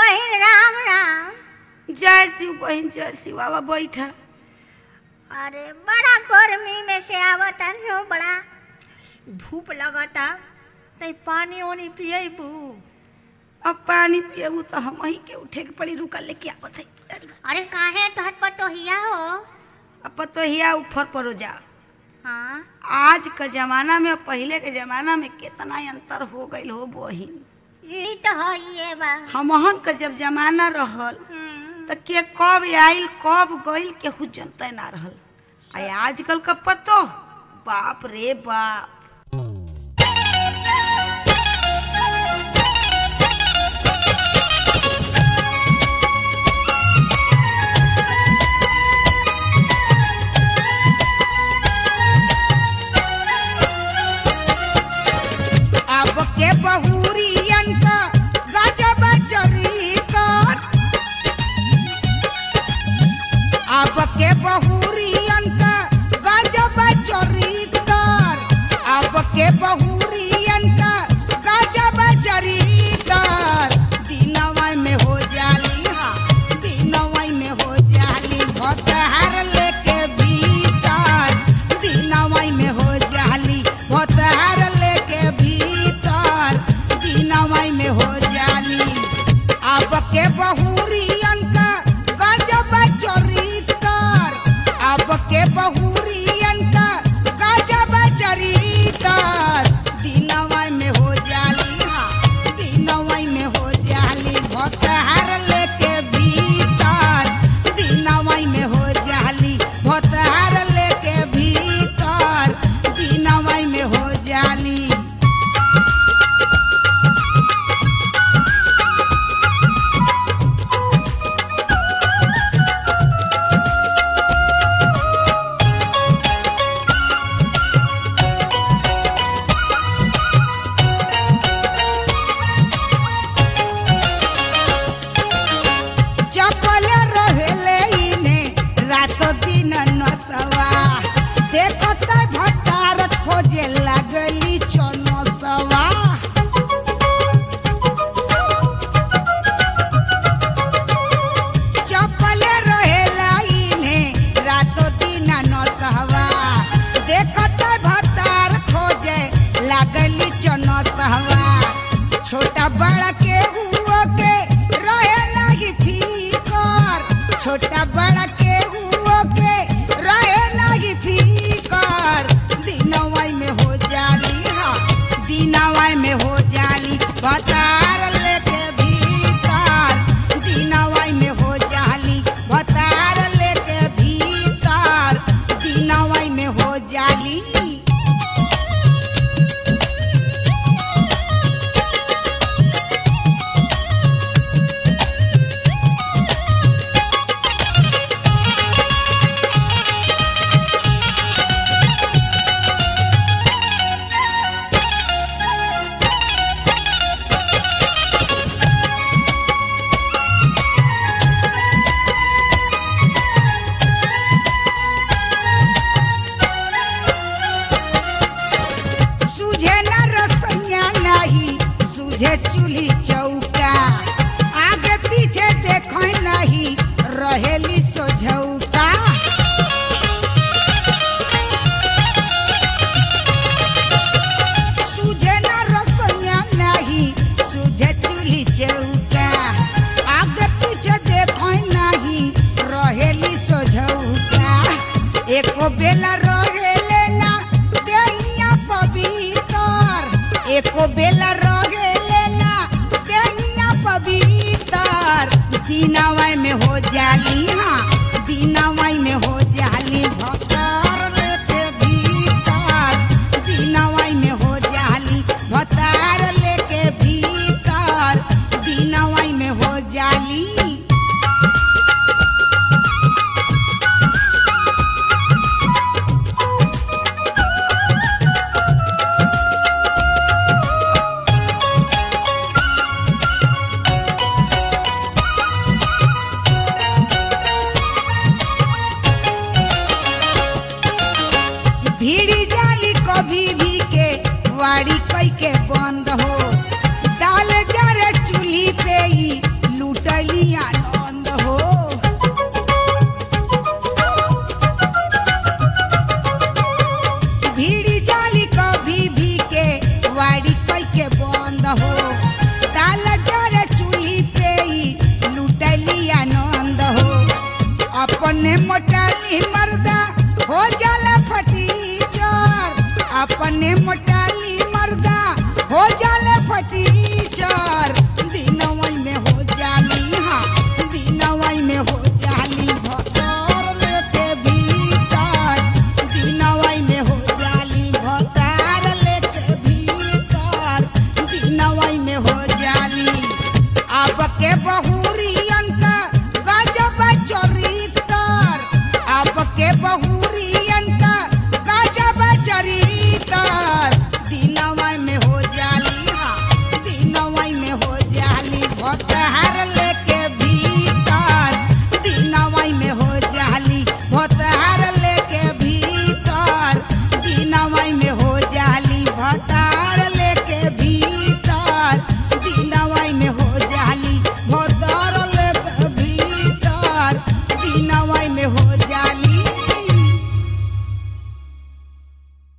बहिन राम राम जय शिव बहन जय शिव आवा बैठा अरे बड़ा गर्मी में से आवता नो बड़ा धूप लगता तई पानी ओनी पियबू अब पानी पियबू तो हम ही के उठे के पड़ी रुका लेके आवत है अरे काहे तोहर पटोहिया हो अब तो हिया ऊपर परो जा हाँ आज के जमाना में और पहले के जमाना में कितना अंतर हो गईल हो बहिन ई तो है ये बा हमहन के जब जमाना रहल हम्म, तो के कब आइल कब गइल केहू जनते ना रहल आ आजकल का पतो बाप रे बाप अब के बहुरियन का गजब चरितर अब के बहुरियन का गजब चरितर अब के बहुरियन का गजब चरितर दिनवा में हो जाली हा दिनवा में हो जाली भतहार लेके भीतर दिनवा में हो जाली भतहार लेके भीतर दिनवा में हो जाली अब के बहुरियन का गजब चरितर अब के बहुरियन का गजब चरितर दिनवा में हो जाली हा दिनवा में हो जाली भतहार लेके भीतर दिनवा में हो जाली भतहार लेके भीतर दिनवा में हो जाली चपल रहेले इने रात दिन नसवा देखत भतार खोजे लागली चनसवा चपल रहेला इने रात दिन नसवा देखत भतार खोजे लागली चनसवा छोटा बड़ा के हुआ के रहे नहीं फीकर छोटा बड़ा के हुआ के रहे नहीं फीकर दिनवाई में हो जाली हा दिनवाई में हो जाली बतार लेके भीतर दिनवाई में हो जाली बतार लेके भीतर दिनवाई में हो जाली सूझे न रसैया नहीं सूझे चूल्ही चौका आगे पीछे देख नहीं रहेली सोझौका सूझे न रसैया नहीं सूझे चूल्ही चौका आगे पीछे देख नहीं रहेली सोझौका एको बेला रहेले ना देहिया पवित्र एको बेला रहेले ना देहिया पवित्र दिनवाई में हो जाली हाँ दिनवाई में हो जाली भतार लेके भीतर दिनवाई में हो जाली भतार लेके भीतर दिनवाई में हो जाली अपने मोटाली मर्दा हो जाले फटीचर दिनवई में हो जाली हाँ दिनवई में हो जाली भतर लेके भीतर दिनवई में हो जाली भतार लेके भीतर दिनवई में हो जाली अब के बहुरियन का गजब चरितर अब के बहुरियन का गजब चरितर दिनवई में हो जाली हाँ दिनवई में हो जाली भतार लेके